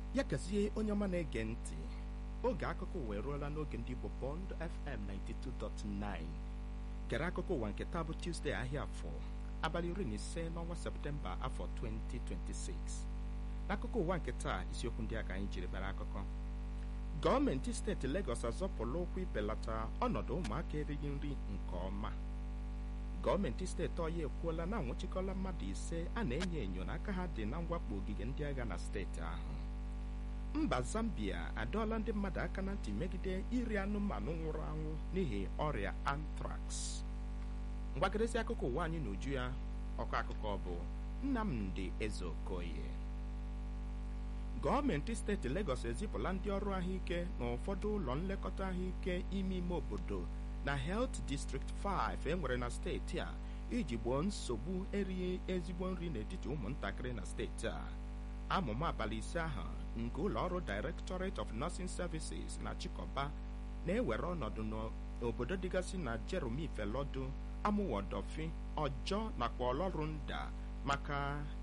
ya gazie onye ọma na-ege ntị oge akụkọ ụwa eruola n'oge ndị Igbo Bond FM 92.9 gere akụkọ ụwa nke taa bụ Tuesday ahịa afọ abalị iri na ise n'ọnwa Septemba afọ 2026 n'akụkọ ụwa nke taa isiokwu ndị a ka anyị jiri bịara akụkọ gọọmenti steeti Lagos azọpụla ụkwụ ibelata ọnọdụ ụmụaka erighị nri nke ọma gọọmenti steeti ọya ekwuola na anwụchikọla mmadụ ise a na-enyo enyo na aka ha dị na mwakpo ogige ndị agha na steeti ahụ mba Zambia adọọla ndị mmadụ aka na ntị megide iri anụmanụ nwụrụ anwụ n'ihi ọrịa anthrax mgbakeresi akụkọ ụwa anyị n'uju ya ọkọ akụkọ bụ Nnamdi Ezeokoye gọọmenti steeti Lagos ezipụla ndị ọrụ ahụike na ụfọdụ ụlọ nlekọta ahụike ime ime obodo na Health District 5 enwere na steeti a iji gboo nsogbu erighị ezigbo nri n'etiti ụmụntakịrị na steeti a amụma abalị ise ahụ nke ụlọ ọrụ Directorate of Nursing Services na Chikoba na-ewere ọnọdụ n'obodo dịgasị na Jeremy Felodu Amụwodofi Ọjọọ nakwa Ọlọrunda maka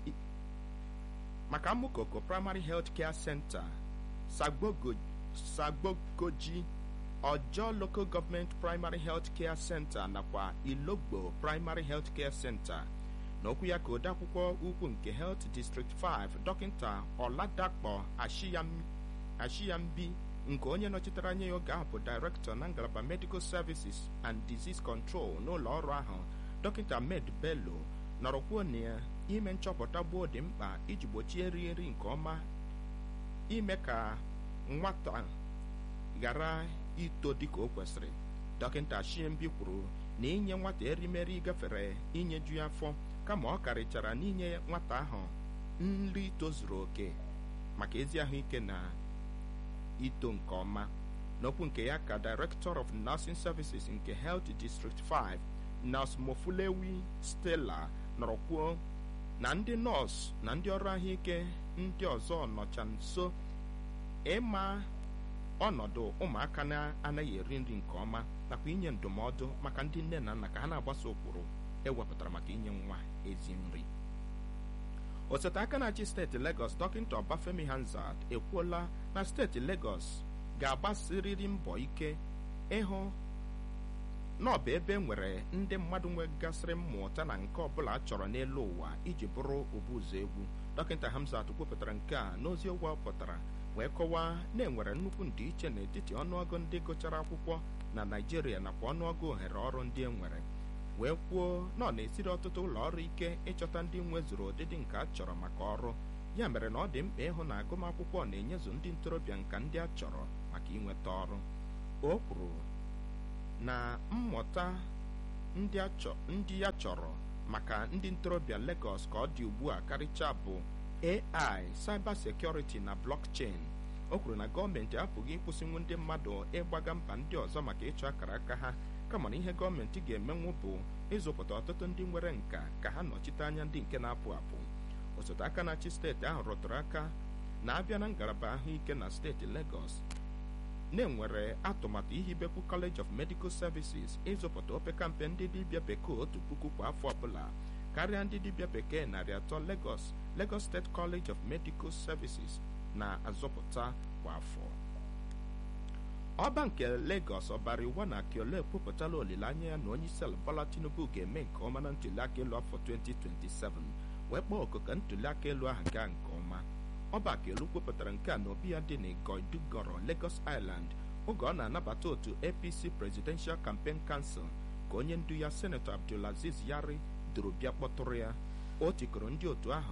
maka Amukoko Primary Health Care Center Sagbogoji Ọjọọ Local Government Primary Health Care Center nakwa Ilogbo Primary Health Care Center n'okwu ya ka odeakwụkwọ ukwu nke Health District 5 dọkịta Ọladakpọ Ashiyambi nke onye nọchitere anya ya oge ahụ bụ Director na ngalaba Medical Services and Disease Control n'ụlọ ọrụ ahụ dọkịta Ahmed Bello nọrọ kwuo na ya ime nchọpụta gboo dị mkpa iji gbochie nri nri nke ọma ime ka nwata ghara ito dịka o kwesịrị dọkịta Ashiyambi kwuru na inye nwata erimeri gafere inyeju ya afọ kama ọ karịchara n'inye nwata ahụ nri tozuru oke maka ezi ahụike na ito nke ọma n'okwu nke ya ka Director of Nursing Services nke Health District 5 Nurse Mofulewi Stella nọrọ kwuo na ndị nọọsụ na ndị ọrụ ahụike ndị ọzọ nọcha nso ịma ọnọdụ ụmụaka na-anaghị eri nri nke ọma nakwa inye ndụmọdụ maka ndị nne na nna ka ha na-agbaso ụkpụrụ ewepụtara maka inye nwa ezi nri osote aka na-achị steeti Lagos dọkịta Ọbafemi Hanzard ekwuola na steeti Lagos ga-agbasirịrị mbọ ike ịhụ na ọ bụ ebe nwere ndị mmadụ nwegasịrị mmụta na nke ọbụla a chọrọ n'elu ụwa iji bụrụ obuụzọ egwu dọkịta Hamzat kwupụtara nke a n'ozi ụgwọ pụtara wee kọwaa na enwere nnukwu ndịiche n'etiti ọnụọgụ ndị gụchara akwụkwọ na Naịjirịa nakwa ọnụọgụ ohere ọrụ ndị e nwere wee kwuo na ọ na-esiri ọtụtụ ụlọ ọrụ ike ịchọta ndị nwezuru ụdịdị nke a chọrọ maka ọrụ ya mere na ọ dị mkpa ịhụ na agụmakwụkwọ na-enyezu ndị ntorobịa nka ndị a chọrọ maka inweta ọrụ o kwuru na mmụta ndị ya chọrọ maka ndị ntorobịa Lagos ka ọ dị ugbu a karịchaa bụ AI cyber security na blockchain o kwuru na gọọmenti apụghị ịkwụsịnwu ndị mmadụ ịgbaga mba ndị ọzọ maka ịchọ akara aka ha kama na ihe gọọmenti ga-emenwu bụ ịzụpụta ọtụtụ ndị nwere nka ka ha nọchite anya ndị nke na-apụ apụ osote aka na-achị steeti ahụ rụtụrụ aka na-abịa na ngalaba ahụike na steeti Lagos na-enwere atụmatụ ihibekwu College of Medical Services ịzụpụta opekampe ndị dibịa bekee otu puku kwa afọ ọbụla karịa ndị dibịa bekee narị atọ Lagos Lagos State College of Medical Services na-azụpụta kwa afọ ọba nke Lagos ọbara iwa na Akiolo ekwupụtala olileanya ya na onyeisiala Bola Tinubu ga-eme nke ọma na ntuliaka elu afọ 2027 wee kpọọ oku ka ntuliaka elu ahụ gaa nke ọma ọba Akiolu kwupụtara nke a na obi ya dị n'Igoidugoro Lagos Island oge ọ na-anabata otu APC Presidential Campaign Council ka onye ndu ya Senator Abdulaziz Yari duru bịa kpọtụrụ ya o tikọrọ ndị otu ahụ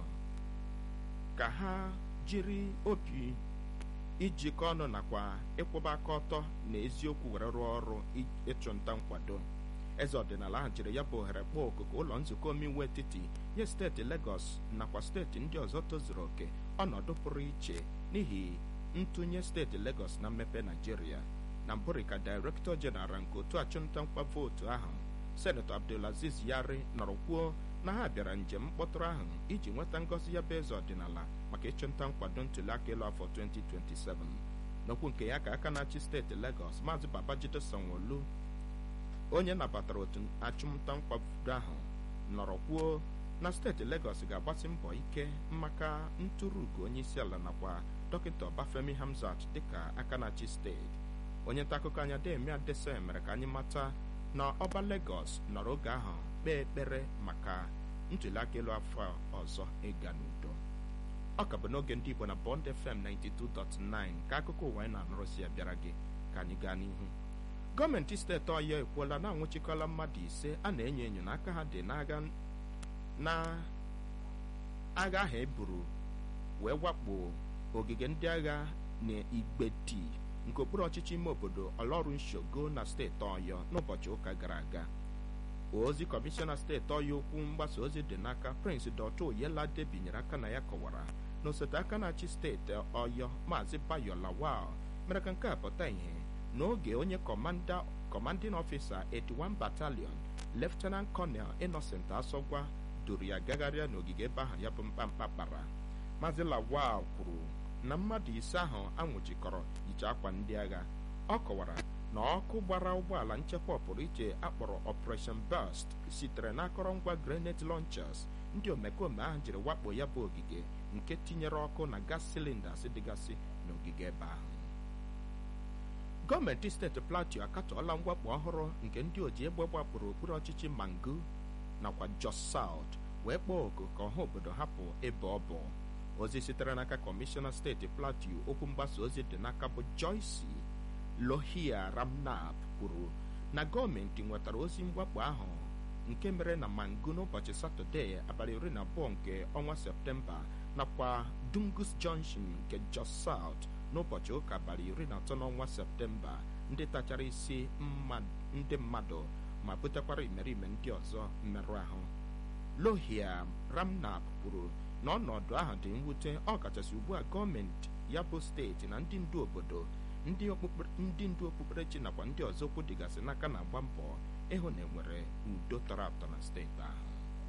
ka ha jiri obi ijikọ ọnụ nakwa ịkwụba aka ọtọ na eziokwu were rụọ ọrụ ịchụnta nkwado eze ọdịnala ahụ jiri ya bụ ohere kpọọ oku ka ụlọ nzukọ omeiwu etiti nye steeti Lagos nakwa steeti ndị ọzọ tozuru oke ọnọdụ pụrụ iche n'ihi ntụnye steeti Lagos na mmepe Naijiria na mbụrụ ka Director General nke otu achụnta nkwa vootu ahụ Senator Abdulaziz Yari nọrọ kwuo na ha bịara njem mkpọtụrụ ahụ iji nweta ngọzi ya bụ eze ọdịnala maka ịchụnta nkwado ntuliaka elu afọ 2027 n'okwu nke ya ka aka na-achị steeti Lagos Maazị Babajide Sanwo-Olu onye nabatara otu achụmnta nkwado ahụ nọrọ kwuo na steeti Legọs ga-agbasi mbọ ike maka ntụrụugo onye isi ala nakwa dọkịta Ọbafemi Hamzat dịka aka na-achị steeti onye nta akụkọ anya Demi Adese mere ka anyị mata na ọba Legọs nọrọ oge ahụ kpee ekpere maka ntụliaka elu afọ ọzọ ịga n'udo ọ ka bụ n'oge ndị Igbo na Bond FM 92.9 ka akụkọ ụwa anyị na-anụrụsi ya bịara gị ka anyị gaa n'ihu gọọmenti steeti Ọyọ ekwuola na anwụchikọla mmadụ ise a na-enyo enyo na aka ha dị n'agha na agha ahụ eburu wee wakpo ogige ndị agha na Igbeti nke okpuru ọchịchị ime obodo Ọlọrụ Nshogo na steeti Ọyọ n'ụbọchị ụka gara aga ozi kọmishọna steeti Ọyọ okwu mgbasa ozi dị n'aka Prince Dọtụ Oyelade binyere aka na ya kọwara na osote aka na-achị steeti Ọyọ Maazị Bayo Lawal mere ka nke a pụta ìhè n'oge onye kọmanda kọmandin ọfisa 81 Battalion Lieutenant Colonel Innocent Asọgwa duru ya gagharịa n'ogige ebe ahụ ya bụ mkpamkpa kpara Maazị Lawal kwuru na mmadụ ise ahụ anwụchikọrọ yiche akwa ndị agha ọ kọwara na ọkụ gbara ụgbọala nchekwa ọpụrụ iche akpọrọ Operation Burst sitere n'akọrọngwa grenade launchers ndị omekome ahụ jiri wakpo ya bụ ogige nke tinyere ọkụ na gas cylinders dịgasị n'ogige ebe ahụ gọọmenti steeti Plateau akatọọla mwakpo ọhụrụ nke ndị oji egbe gbapụrụ okpuru ọchịchị Mangu nakwa Jos South wee kpọọ oku ka ọha obodo hapụ ebe ọ bụ ozi sitere n'aka kọmishọna steeti Plateau okwu mgbasa ozi dị n'aka bụ Joyce Lohia Ramnap kwuru na gọọmenti nwetara ozi mwakpo ahụ nke mere na Mangu n'ụbọchị Satọde abalị iri na abụọ nke ọnwa Septemba nakwa Dungus Junction nke Jos South n'ụbọchị ụka abalị iri na atọ n'ọnwa Septemba ndị tachara isi ndị mmadụ ma butekwara imerime ndị ọzọ mmerụ ahụ Lohia Ramnap kwuru na ọnọdụ ahụ dị mwute ọ kachasị ugbu a gọọmenti ya bụ steeti na ndị ndu obodo ndị ndu okpukperechi nakwa ndị ọzọ okwu dịgasị n'aka na-agba mbọ ịhụ na enwere udo tọrọ atọ na steeti ahụ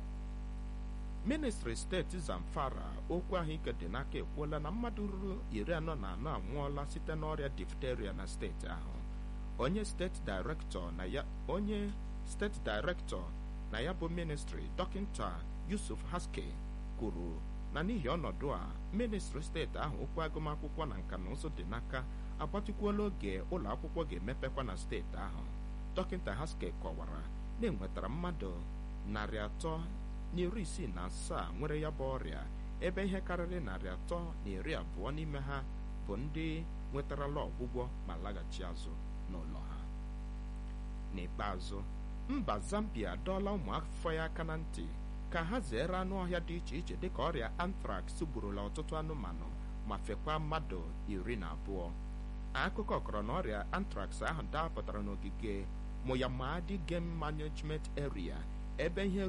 ministri steeti Zamfara okwu ahụike dị n'aka ekwuola na mmadụ ruru iri anọ na anọ anwụọla site n'ọrịa difteria na steeti ahụ onye steeti dairektọ na ya onye steeti dairektọ na ya bụ ministri dọkịta Yusuf Haske kwuru na n'ihi ọnọdụ a ministri steeti ahụ okwu agụmakwụkwọ na nka na ụzụ dị n'aka agbatịkwuola oge ụlọ akwụkwọ ga-emepekwa na steeti ahụ dọkịta Haske kọwara na enwetara mmadụ narị atọ na iri isii na asaa nwere ya bụ ọrịa ebe ihe karịrị narị atọ na iri abụọ n'ime ha bụ ndị nwetarala ọgwụgwọ ma laghachi azụ n'ụlọ ha n'ikpeazụ mba Zambia dọọla ụmụafọ ya aka na ntị ka ha zere anụ ọhịa dị iche iche dịka ọrịa anthrax gburula ọtụtụ anụmanụ ma fekwa mmadụ iri na abụọ akụkọ kọrọ na ọrịa anthrax ahụ dapụtara n'ogige Moyamadi Game Management Area ebe ihe